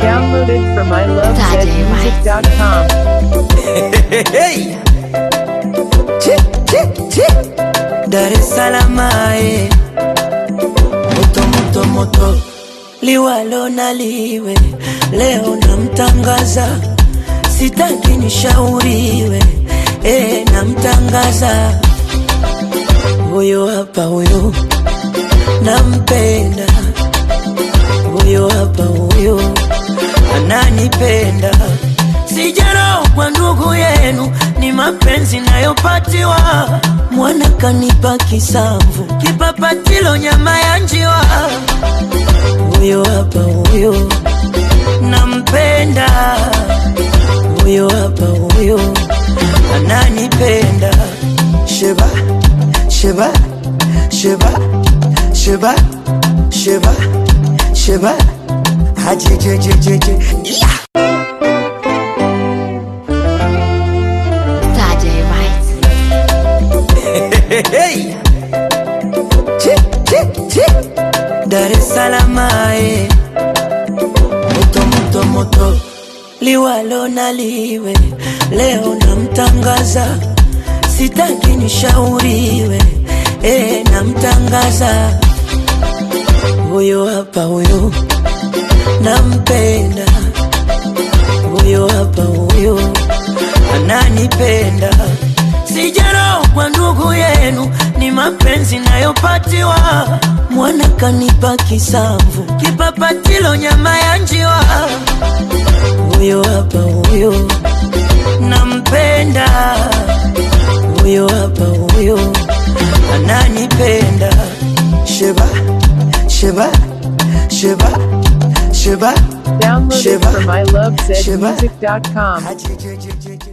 Downloaded from ilovezmusic.com. Hey. Chi, chi, chi. Dar es Salaam eh. moto moto moto liwalo na liwe leo namtangaza sitaki nishauriwe eh, namtangaza huyo hapa huyo nampenda huyo hapa huyo ananipenda sijarau kwa ndugu yenu ni mapenzi nayopatiwa mwana kanipa kisamvu kipapatilo nyama ya njiwa huyo hapa huyo nampenda huyo hapa huyo ananipenda sheba sheba sheba sheba sheba sheba hajejejejeje yeah. Saturday Rights. Hey. Chi, chi, chi. Dar es Salaam eh. moto moto moto liwalo na liwe leo namtangaza sitaki nishauriwe eh, namtangaza huyo hapa huyo nampenda huyo hapa huyo ananipenda sijarau kwa ndugu yenu ni mapenzi nayopatiwa mwana kanipa kisamvu kipapatilo nyama ya njiwa huyo hapa huyo nampenda huyo hapa huyo ananipenda sheba sheba sheba sheba Downloaded Shiva. from ilovezmusic.com. Ajejejejeje.